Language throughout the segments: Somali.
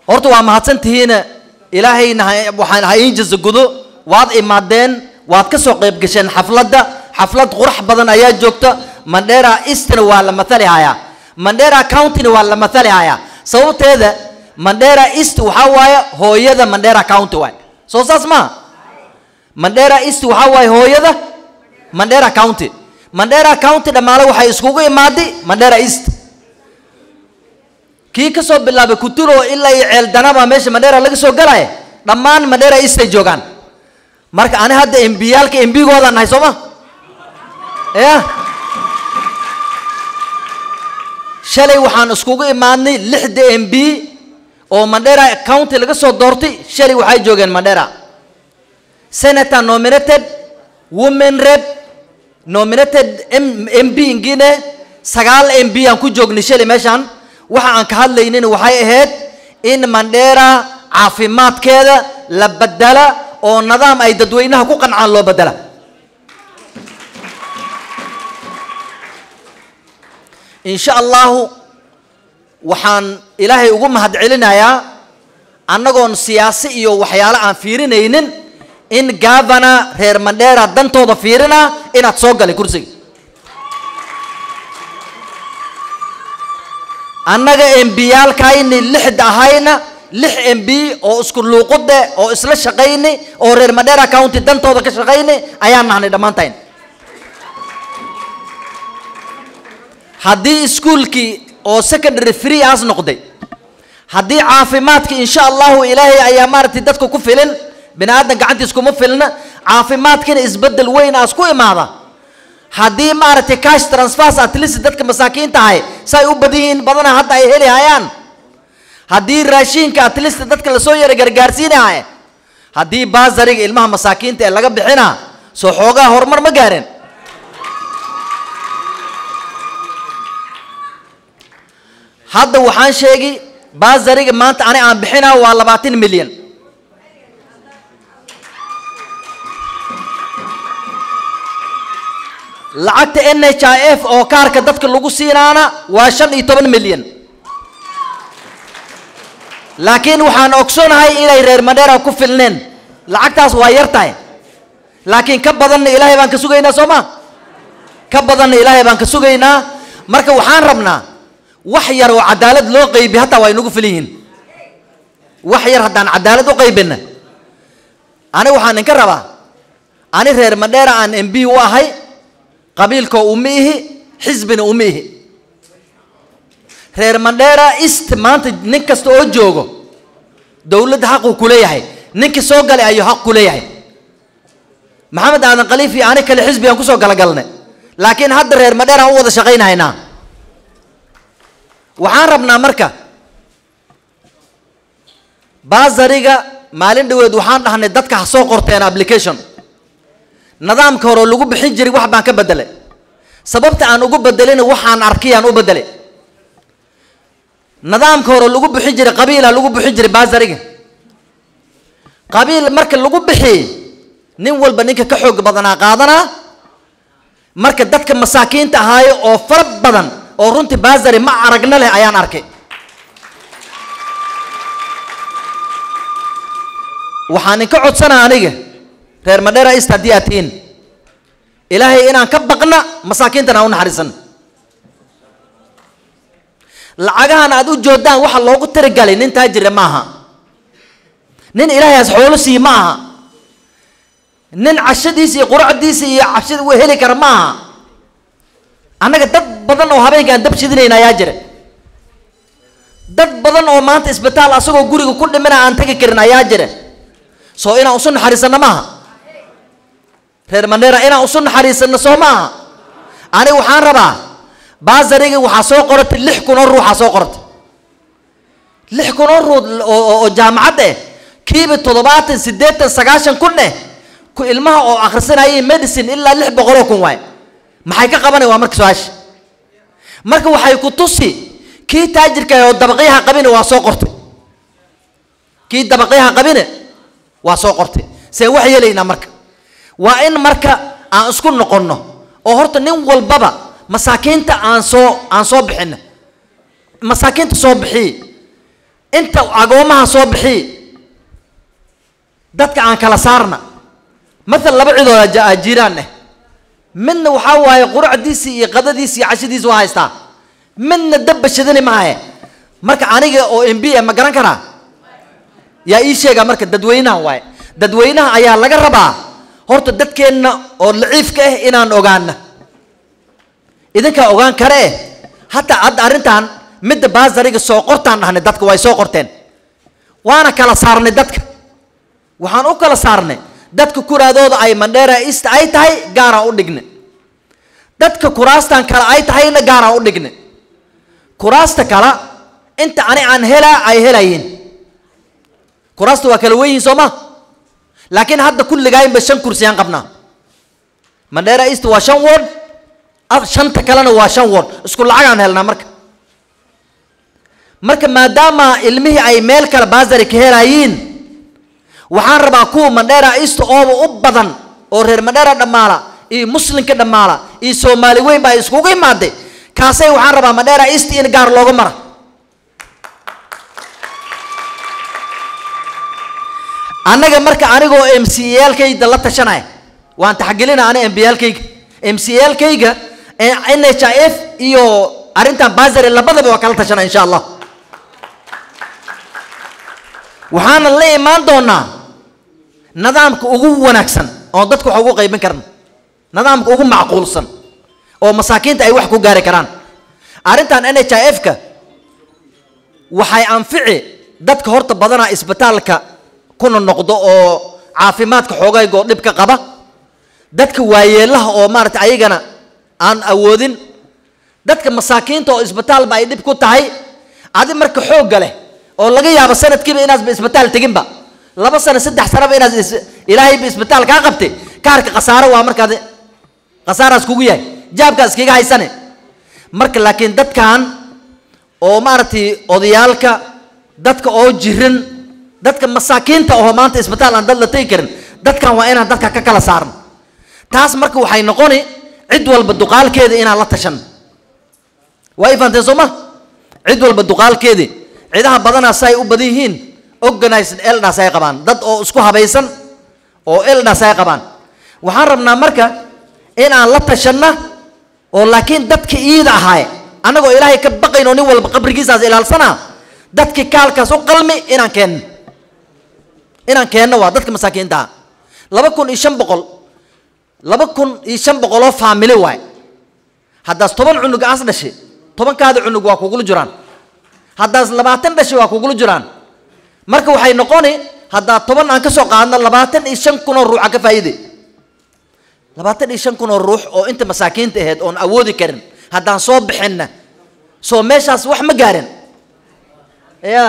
horta waa mahadsantihiin ilaahayna ha- waxaan ha iin jazagudo waad imaadeen waad ka soo qayb gasheen xafladda xaflad qurux badan ayaa joogta mandera eastna waa la mathali hayaa mandera countyna waa la mathali hayaa sababteeda mandera east waxaa waaye hooyada mandera county waay soo saas maaha mandera east waxaa waaye hooyada mandera county mandera county dhammaale waxay iskugu imaadi mandera east kii ka soo bilaabay kuturo ilaa iyo ceeldanaba meesha mandera laga soo galaya dhammaan mandera east ay joogaan marka ani hadda embiyaalka embigooda nahay soo ma ya shalay waxaan iskugu imaadnay lixda mb oo mandera county laga soo doortay shalay waxay joogeen mandera senator nominated women rep nominated M- mb ingine sagaal mb aan ku joognay shalay meeshaan waxa aan ka hadlaynin waxay ahayd in mandera caafimaadkeeda la bedela oo nidaam ay dadweynaha ku qancaan loo bedela in sha allahu waxaan ilaahay ugu mahad celinayaa annagoon siyaasi iyo waxyaalo aan fiirinaynin in gavana reer mandera dantooda fiirina inaad soo galay kursiga annaga embiyaalkayni lixda ahayna lix mb oo isku luuqude oo isla shaqayni oo reer mandera county dantooda ka shaqayni ayaan nahnay dhammaantayn haddii iskuulkii oo secondary free aas noqday haddii caafimaadkii insha allahu ilaahay ayaa maaragtay dadka ku filin bini aadan gacantiis kuma filna caafimaadkina isbedel weyn aas ku imaada haddii maaragtay cash transfers at least dadka masaakiinta ahay say u badan yihiin badana hadda ay heli hayaan haddii raashinka at least dadka lasoo yara gargaarsiinahay haddii baasariga ilmaha masaakiinta ee laga bixina soo xoogaa horumar ma gaareen hadda waxaan sheegi baasariga maanta ani aan bixinaa waa labaatan milyan lacagta n h i f oo kaarka dadka lagu siinaana waa shan iyo toban milyan laakiin waxaan ogsoonahay inay reer mandera ku filneen lacagtaas waa yar tahay laakiin ka badanna ilaahay baan ka sugaynaa soo ma ka badanna ilaahay baan ka sugaynaa marka waxaan rabnaa wax yar oo cadaalad loo qaybi hataa waa inagu filan yihiin wax yar haddaan cadaalad u qaybina ani waxaan idinka rabaa ani reer mandera aan m b u ahay qabiilkoo uma ihi xisbina uma ihi reer mandera east maanta nin kasta oo joogo dowladda xaquu ku leeyahay ninkii soo galay ayuu xaq ku leeyahay maxamed aadan khaliif iyo ani kale xisbi aan kusoo galagalnay laakiin hadda reer mandera aan u wada shaqaynahaynaa waxaan rabnaa marka baasariga maalin dhaweed waxaan dhahnay dadka ha soo qorteen application nidaamka hore oo lagu bixin jiray wax baan ka bedelay sababta aan ugu bedelina waxaan arkayaan u bedelay nidaamka hore lagu bixin jiray qabiila lagu bixin jiray baasariga qabiil marka lagu bixiyey nin walba ninka ka xoog badanaa qaadanaa marka dadka masaakiinta ahaayo oo fara badan oo runtii baasari ma aragna leh ayaan arkay waxaan inka codsanaa aniga reer madhera east haddii aad tihiin ilaahay inaan ka baqna masaakiintana aan u naxariisan lacagahan aad u joodaan waxa loogu tirigalay nin taajire ma aha nin ilaahayaas xoolo siiye ma aha nin cashadiisa iyo quracdiisa iyo cabshida uu heli kara ma aha annaga dad badan oo habeenka aan dab shidinayna ayaa jira dad badan oo maanta isbitaal asagoo guriga ku dhimina aan tagi karin ayaa jira soo inaan usu naxariisanno maaha reer mandheera inaan usu naxariisanno soo maaha aniga waxaan rabaa baasariga waxaa soo qoratay lix kun oo ruuxaa soo qoratay lix kun oo ruux oo oo jaamacad eh kiiba toddobaatan siddeetan sagaashan kun eh ku ilmaha oo akhrisanayay medicine ilaa lix boqoloo kun waay maxay ka qabanay waa marka su-aasha marka waxay ku tusi kii taajirka oo dabaqyaha qabine waa soo qortay kii dabaqyaha qabine waa soo qortay see wax yeelaynaa marka waa in marka aan isku noqonno oo horta nin walbaba masaakiinta aan soo aan soo bixina masaakiinta soo bixiy inta agoomaha soo bixi dadka aan kala saarna maala laba cidooda ja- jiraan eh midna waxaa waaye quracdiisii iyo qadadiisi iyo cashadiisi waa haystaa midna dabba shadani maahe marka aniga oo m b a ma garan karaa yaa ii sheega marka dadweynaha waaye dadweynaha ayaa laga rabaa horta dadkeenna oo laciifka ah inaan ogaana idinkaa ogaan kare eh hataa hadda arrintan midda baasariga soo qortaan dhahnay dadka way soo qorteen waana kala saarnay dadka waxaan u kala saarnay dadka kuraadooda ay mandheera east ay tahay gaaraan u dhignay dadka kuraastan kale ay tahayna gaaraan u dhignay kuraasta kale inta ani aan helaa ay helayiin kuraasta waa kala weyihiin soo ma laakiin hadda kulligaayinba shan kursiyaan qabnaa mandheera east waa shan ward af shanta kalena waa shan ward isku lacagaan helnaa marka marka maadaama ilmihii ay meel kale baasari ka helayiin waxaan rabaa kuwa mandheera east ooba u badan oo reer mandheera dhammaala iyo muslimka dhammaala iyo soomaali weyn baa iskugu imaaday kaasay waxaan rabaa mandheera east in gaar looga mara annaga marka anigoo m c lkayda la tashanaya waan taxgelina ani m b lkayga m c lkayga n h i f iyo arrintan basary labadaba waa kala tashanaya insha allah waxaana la imaan doonaa nidaamka ugu wanaagsan oo dadka wax ugu qaybin karna nidaamka ugu macquulsan oo masaakiinta ay wax ku gaari karaan arrintan n h i f ka waxay anfici dadka horta badanaa isbitaalka kuna noqdo oo caafimaadka xoogaygoo dhibka qaba dadka waayeelaha oo maaragtay ayagana aan awoodin dadka masaakiinta oo isbitaalba ay dhib ku tahay adi marka xoogga leh oo laga yaabo sanadkiiba inaasba isbitaal teginba laba sano saddex sanoba inaad is- ilaahayba isbitaal kaa qabtay kaarka khasaaro waa markaad khasaaraas kugu yahay jaabkaas iskaga haysane marka laakiin dadkan oo maaragtay odayaalka dadka oo jirin dadka masaakiinta oo maanta isbitaal aan dad la tegi karin dadkan waa inaan dadka ka kala saarno taas marka waxay noqoni cid walba duqaalkeeda inaan la tashan waa i fahanteen soo ma cid walba duqaalkeedii cidaha badanaa si ay u badan yihiin organized elders ay qabaan dad oo isku habaysan oo elders ay qabaan waxaan rabnaa marka in aan la tashanna oo laakiin dadka iida ahaay annagoo ilaahay ka baqayn oo nin walba qabrigiisaas ilaalsanaa dadkii kaalkaas u qalmi inaan keenno inaan keenno waa dadka masaakiinta ah laba kun iyo shan boqol laba kun iyo shan boqol oo faamili waay haddaas toban cunug aas dhashay tobankaada cunug waa kugula jiraan haddaas labaatan dhashay waa kugula jiraan marka waxay noqoni haddaa toban aan ka soo qaadno labaatan iyo shan kun oo ruuxa ka faa'iide labaatan iyo shan kun oo ruux oo inta masaakiinta ahayd oon awoodi karin haddaan soo bixinna soo meeshaas wax ma gaarin ya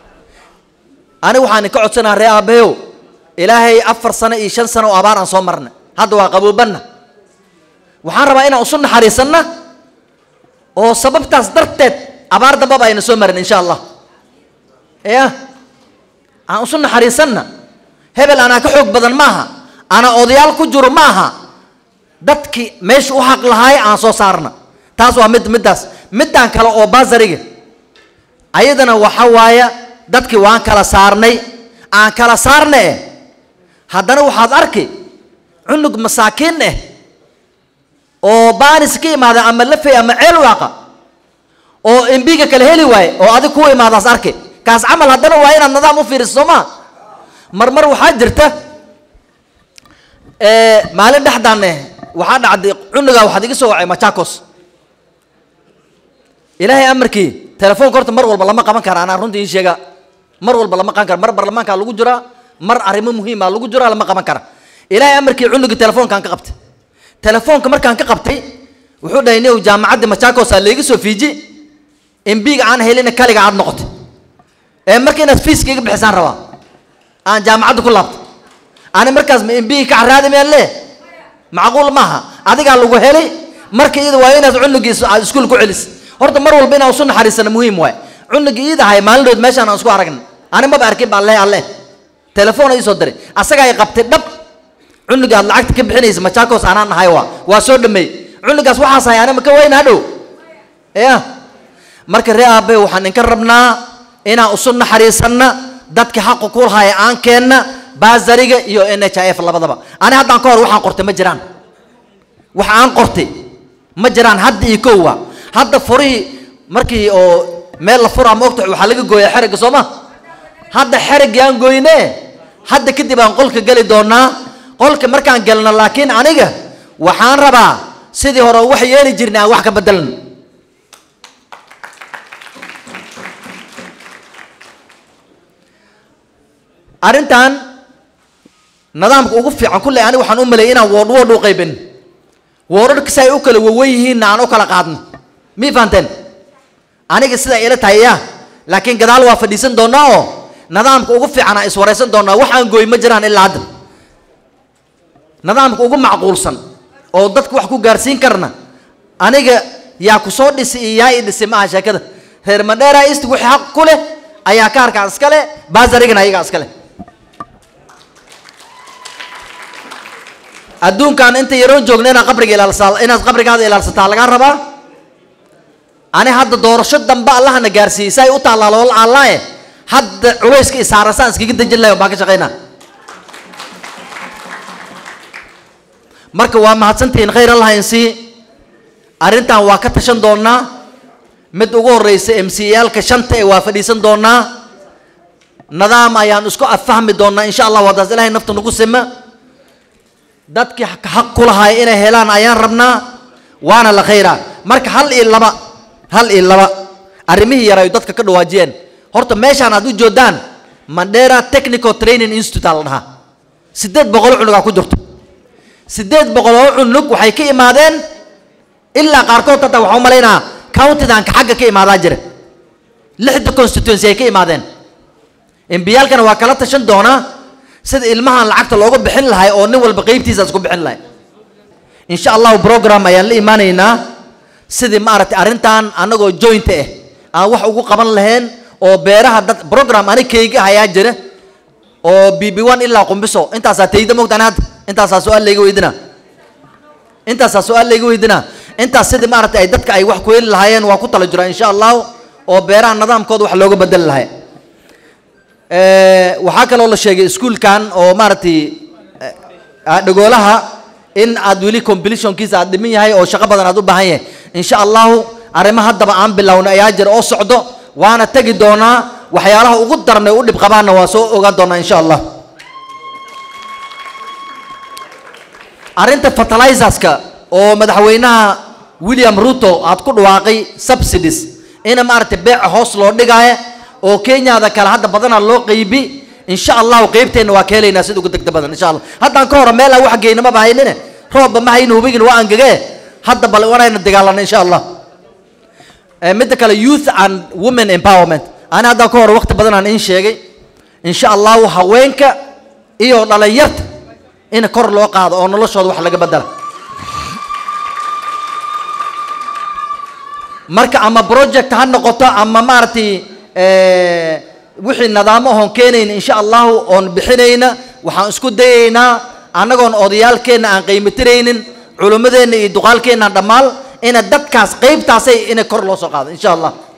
aniga waxaan ka codsanaa ree aabbayow ilaahay afar sano iyo shan sano oo abaar aan soo marna hadda waa qaboobanna waxaan rabaa inaan isu naxariisanna oo sababtaas darteed abaar dambaba ayna soo marin insha allah ya aan isu naxariisanna hebel anaa ka xoog badan maaha anaa odayaal ku jiro maaha dadkii meesha u xaq lahaay aan soo saarna taas waa mid middaas middaan kale oo basariga ayadana waxa waaya dadkii waan kala saarnay aan kala saarna eh haddana waxaad arki cunug masaakiin eh oo baanis ka imaada ama lafey ama ceel waaqa oo embiga kale heli waaye oo adig ku imaadaas arki kaas camal haddana waa inaad nidaam u fiiriso soo maa marmar waxaa jirta maalin dhexdaan eh waxaa dhacday cunugaa waxaad iga soo wacay machakos ilaahay amarkii telefoonka horta mar walba lama qaban kara anaa runtii ii sheega mar walba lama qaban kara mar barlamaankaa lagu jiraa mar arrimo muhiima lagu jiraa lama qaban kara ilaahay amarkii cunugii telefoonkaan ka qabtay telefoonka markaan ka qabtay wuxuu dhahay new jaamacadda machakos aa layga soo fiiji embiga aan helina kaliga aad noqotay ee marka inaad fiiska iga bixisaan rabaa aan jaamacadda ku laabto ani markaas ma embiga ka caraadi miyaan lee macquul maaha adigaa lagu helay marka iyada waa inaad cunugiisa aad iskuul ku celis horta mar walba inaan isu naxariisana muhiim waay cunugii iid ahay maalinood meeshaan aan isku aragna ani maba arkin baa leh alle telefoon ii soo diray asagaa ay qabtay dhab cunuga aad lacagta ka bixinaysa machakos anaan ahay waa waa soo dhameey cunugaas waxaas hay anima ka weyna hadhow ya marka ree aabe waxaan inka rabnaa inaan isu naxariisanna dadka xaqa ku lahaya aan keenna baasariga iyo n h i f labadaba ani haddaan ka hor waxaan qortay ma jiraan wax aan qortay ma jiraan hadda iyo kowa hadda furihii markii oo meel la furaa maogta waxaa laga gooyaa xerigga soo ma hadda xeriggii aan goyne hadda kadib aan qolka geli doonaa qolka markaan gelno laakiin aniga waxaan rabaa sidii hore wax yeeli jirnay aan wax ka bedelan arrintan nidaamka ugu fiican kulley aniga waxaan u maleeyay inaan woodh woodh u qaybin woodharka si ay u kala wawan yihiinna aan u kala qaadno mii fahanteen aniga sidaa ila tahay ya laakiin gadaal waa fadhiisan doonaa oo nidaamka ugu fiican aan iswaraysan doonaa wax aan gooy ma jiraan ilaa hadda nidaamka ugu macquulsan oo dadka wax ku gaarsiin karna aniga yaa ku soo dhisi iyo yaa i dhisi maaha sheekada reer mandheera east wixii xaq ku leh ayaa kaarkaa iska leh baasarigana ayagaa iska leh adduunkan inta yaroon joogna inaad qabriga ilaalsaa inaad qabrigaada ilaalsataa lagaa rabaa ani hadda doorasho dambe allahana gaarsiiyey si ay u taallaa loola allaaye hadda culayska isaarasaan iskaga dejin lahay baan ka shaqaynaa marka waa mahadsantihiin khayr allah insii arrintan waa ka tashan doonaa mid ugu horreysa m c yaalka shanta ee waa fadhiisan doonaa nidaam ayaan isku affahmi doonaa insha allah wadaas ilahay nafta nagu sima dadkii xaq ku lahaay inay helaan ayaan rabnaa waana la khayraa marka hal iyo laba hal iyo laba arrimihii yaraay dadka ka dhawaajiyeen horta meeshaan aad u joodaan mandera technical training institute aa la dhahaa siddeed boqol cunugaa ku jirto siddeed boqol oo cunug waxay ka imaadeen ilaa qaarkood hadda waxaa u malaynaa countidanka xagga ka imaadaa jira lixda constituency ay ka imaadeen embiyaalkana waa kala tashan doonaa sida ilmahan lacagta looga bixin lahay oo nin walba qeybtiisa isku bixin lahay insha allahu program ayaan la imaanaynaa sidii maaragtay arrintan annagoo joint ah aan wax ugu qaban lahayn oo beeraha dad program anikayga hayaa jira oo b b one ilaa qumbiso intaasaa tayda mogtaan hadda intaasaa su-aal layga weydinaa intaasaa su-aal layga weydinaa intaas sidii maaragtay ay dadka ay wax ku heli lahaayeen waa ku tala jiraa insha allahu oo beeraha nidaamkooda wax looga bedeli lahay waxaa kaloo la sheegay iskuolkan oo maaragtay dhagoolaha in aad weli completionkiisa aad dhiman yahay oo shaqo badan aad u baahan yahay insha allahu arrimo haddaba aan bilowna ayaa jira oo socdo waana tegi doonaa waxyaalaha ugu darnay u dhib qabaanna waa soo ogaan doonaa insha allah arrinta fertilizerska oo madaxweynaha william ruto aad ku dhawaaqay subsidies ina maaragtay beeca hoos loo dhigaayo oo kenyada kale hadda badanaa loo qeybi insha allahu qeybteenna waa ka helaynaa sida ugu degda badan insha allah haddaan ka hore meel aan wax geyna maba haynine roobba ma hayno hubigin waa angagee hadda bal wanayna dagaalana insha allah midda kale youth and women empowerment ani haddaan ka hore waqti badan aan in sheegay insha allahu haweenka iyo dhalinyarta in kor loo qaado oo noloshooda wax laga bedela marka ama project ha noqoto ama maaragtay wixii nidaamo oon keenayna insha allahu oon bixinayna waxaan isku dayaynaa annagoon odayaalkeenna aan qiimitiraynin culimmadeenna iyo duqaalkeenna dhammaal ina dadkaas qeybtaasay ina kor loo soo qaado insha allah